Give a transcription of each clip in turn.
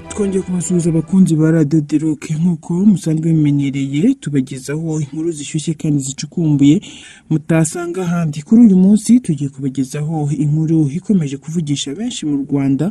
twongeye kubasuhuza abakunzi ba radiyo diroke nk'uko musanzwe bimenyereye tubagezaho inkuru zishyushye kandi zicukumbuye mutasanga ahandi kuri uyu munsi tugiye kubagezaho inkuru ikomeje kuvugisha benshi mu rwanda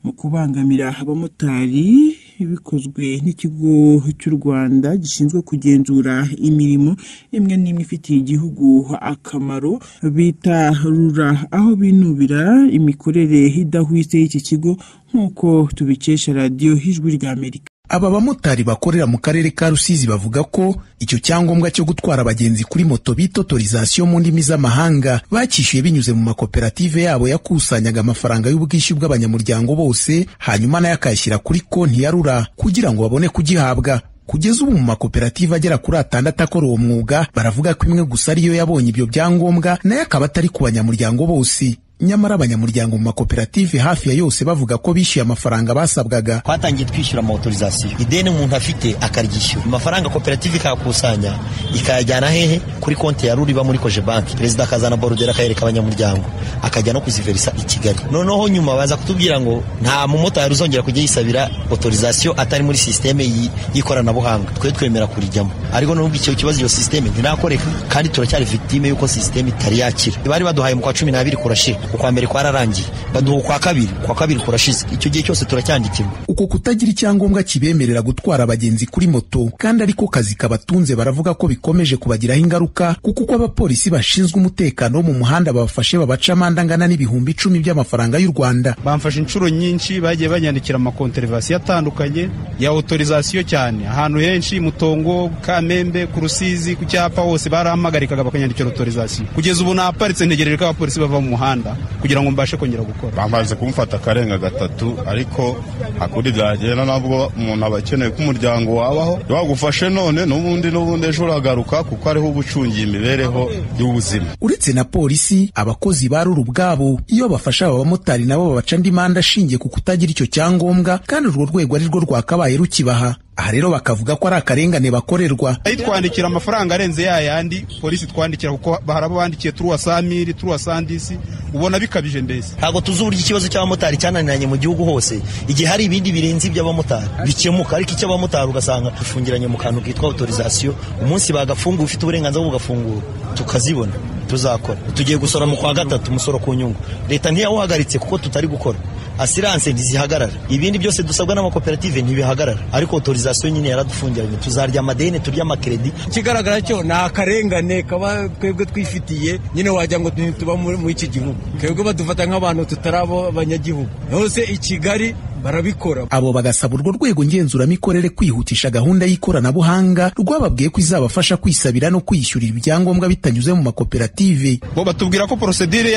mu kubangamira abamotari bikozwe n'ikigo cy'u rwanda gishinzwe kugenzura imirimo imwe n'imwe ifitiye igihugu akamaro bita rura aho binubira imikorere idahwitse y'iki kigo nk'uko tubikesha radiyo y'ijwi rya amerika aba bamotari bakorera mu karere ka rusizi bavuga ko icyo cyangombwa cyo gutwara abagenzi kuri moto bita otorizasiyo mu ndimi z'amahanga bakishyuye binyuze mu makoperative yabo yakusanyaga amafaranga y'ubwishyu bw'abanyamuryango bose hanyuma nayo akayashyira kuri konti ya rura kugira ngo babone kugihabwa kugeza ubu mu makoperative agera kuri atandatu akora uwo mwuga baravuga ko imwe gusa ariyo yabonye ibyo byangombwa nayo akaba atari ku banyamuryango bose nyamara abanyamuryango mu makoperative hafi ya yose bavuga ko bishyuye amafaranga basabwaga twatangiye twishyura amawutorizasiyo ideni umuntu afite akaryishyura amafaranga koperative ikayakusanya ikayajyana hehe kuri konti ya rura iba muri koje banki perezida akazana borudera akayereka abanyamuryango akajya no kuziverisa i kigali noneho nyuma baza kutubwira ngo nta mumotari uzongera kujya yisabira otorizasiyo atari muri sisiteme y'ikoranabuhanga twe twemera kurijyamo ariko n'ubwo icyo kibazo iyo sisiteme ntirakoreka kandi turacyari victime y'uko sisiteme itari yakira bari baduhaye mu kwa cumi n'abiri kurashira ukwa mbere kwararangiye baduha ukwa kabiri ukwa kabiri kurashize icyo gihe cyose turacyandikirwa uko kutagira icyangombwa kibemerera gutwara abagenzi kuri moto kandi ariko kazi kabatunze baravuga ko bikomeje kubagiraho ingaruka kuko uko abapolisi bashinzwe umutekano wo mu muhanda babafashe babaca amande angana n'ibihumbi icumi by'amafaranga y'u rwanda bamfashe inshuro nyinshi bagiye banyandikira amakonterevasiyo atandukanye ya otorizasiyo cyane ahantu henshi mutongo kamembe ku rusizi ku cyapa hose barampamagarikaga bakanyandikira otorizasiyo kugeza ubu naparitse ntegereje ko abapolisi bava mu muhanda kugira ngo mbashe kongera gukora bamaze kumufata akarenga gatatu ariko hakuri byagenda nabwo umuntu aba akeneye ko umuryango wabaho wagufashe none n'ubundi n'ubundi ejo uragaruka kuko ariho uba ucungiye imibereho y'ubuzima uretse na polisi abakozi ba rura ubwabo iyo bafasha aba bamotari nabo babaca andi manda ashingiye ku kutagira icyo cyangombwa kandi urwo rwego ari rwo rwakabaye rukibaha aha rero bakavuga ko ari akarengane bakorerwa ayitwandikira amafaranga arenze ya yandi polisi twandikira kuko harabo bandikiye turuwa samiri turuwa sandisi ubona bikabije mbese ntabwo tuzi uburyo ikibazo cy'abamotari cyananiranye mu gihugu hose igihe hari ibindi birenze iby'abamotari bikemuka ariko icy'abamotari ugasanga dufungiranye mu kantu kitwa otorizasiyo umunsi bagafunguye ufite uburenganzira bwo gafungura tukazibona tuzakora tugiye gusora mu kwa gatatu umusoro ku nyungu leta ntiyawuhagaritse kuko tutari gukora asiranse ntizihagarara ibindi byose dusabwa n'amakoperative ntibihagarara ariko otorizasiyo nyine yaradufungiranye tuzarya amadeni turya amakeredi ikigaragara cyo ni akarengane kaba twebwe twifitiye nyine wagira ngo tuba muri iki gihugu twebwe badufata nk'abantu tutari abanyagihugu hose i kigali barabikora abo bagasaba urwo rwego ngenzuramikorere kwihutisha gahunda y'ikoranabuhanga rwababwiye ko izabafasha kwisabira no kwishyurira ibyangombwa bitanyuze mu makoperative bo batubwira ko porosedire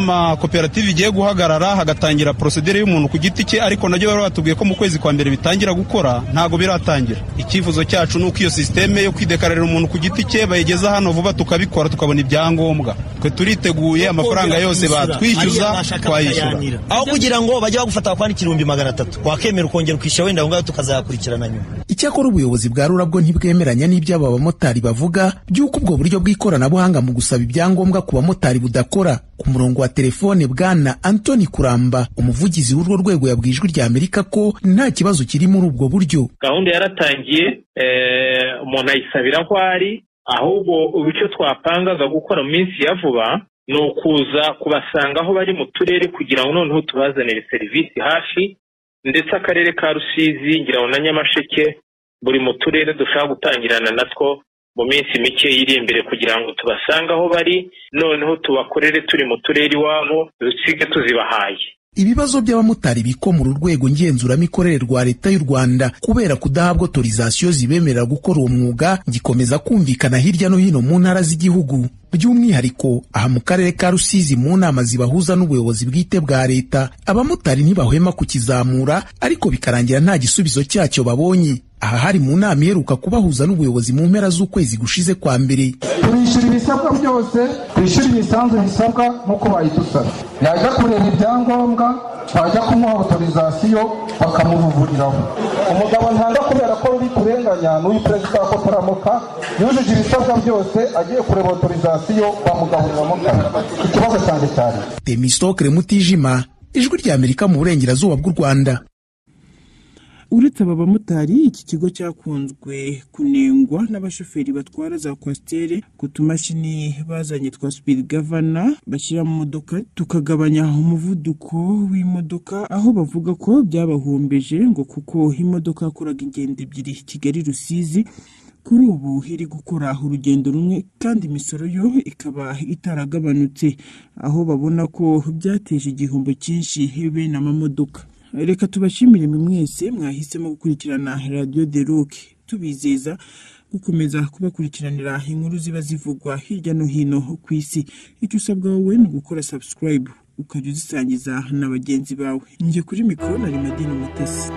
y'amakoperative igiye guhagarara hagatangira porosedire y'umuntu ku giti cye ariko nabyo bari batubwiye ko mu kwezi kwa mbere bitangira gukora ntabwo biratangira icyifuzo cyacu ni uko iyo sisiteme yo kwidekararira umuntu ku giti cye bayigeza hano vuba tukabikora tukabona ibyangombwa twe turiteguye amafaranga yose batwishyuza twayishyura aho kugira ngo bajye bagufata bakwandikira ibihumbi magana wakemera ukongera ukishyura wenda aho ngaho tukazakurikirana nyuma icyakora ubuyobozi bwa rura bwo ntibwemeranya n'ibyo aba bamotari bavuga by'uko ubwo buryo bw'ikoranabuhanga mu gusaba ibyangombwa ku bamotari budakora ku murongo wa telefone bwana antoni kuramba umuvugizi w'urwo rwego yabwiye ijwi rya amerika ko nta kibazo kiri muri ubwo buryo gahunda yaratangiye umuntu ayisabira aho ari ahubwo icyo twapangaga gukora mu minsi ya vuba ni ukuza kubasanga aho bari mu turere kugira ngo noneho tubazanire serivisi hafi ndetse akarere ka rusizi ngira ngo na nyamasheke buri mu turere dushobora gutangirana natwo mu minsi mike iri imbere kugira ngo tubasange aho bari noneho tubakorere turi mu turere iwabo dusige tuzibahaye ibibazo by'abamotari bikomura urwego ngenzuramikorere rwa leta y'u rwanda kubera kudahabwa otorizasiyo zibemerera gukora uwo mwuga gikomeza kumvikana hirya no hino mu ntara z'igihugu by'umwihariko aha mu karere ka rusizi mu nama zibahuza n'ubuyobozi bwite bwa leta abamotari ntibahwema kukizamura ariko bikarangira nta gisubizo cyacyo babonye aha hari mu nama iheruka kubahuza n'ubuyobozi mu mpera z'ukwezi gushize kwa mbere turishyura ibisabwa byose twishyura imisanzu bisabwa nk'uko bayidusaba yajya kureba ibyangombwa bajya kumuha otorizasiyo bakamuvuriraho umugabo ntanga kubera ko ruri kurenganya n'uyu perezida wa koperamuka yujuje ibisabwa byose agiye kureba otorizasiyo bamugaburiramo ikibazo cyane cyane demisitokere mutijima ijwi ry'amerika mu burengerazuba bw'u rwanda uretse aba bamotari iki kigo cyakunzwe kunengwa n'abashoferi batwara za kwasiteri ku tumashini bazanye twa speed governor bashyira mu modoka tukagabanya umuvuduko w'imodoka aho bavuga ko byabahombeje ngo kuko imodoka yakoraga ingendo ebyiri kigali rusizi kuri ubu iri gukora urugendo rumwe kandi imisoro yo ikaba itaragabanutse aho babona ko byateje igihombo cyinshi bene amamodoka reka tubashimire mwe mwese mwahisemo gukurikirana radiyo de ruke tubizeza gukomeza kubakurikiranira inkuru ziba zivugwa hirya no hino ku isi icyo usabwa wowe ni ugukora sabusikarayibu ukajya uzisangiza na bagenzi bawe njye kuri mikoro na madini mutesi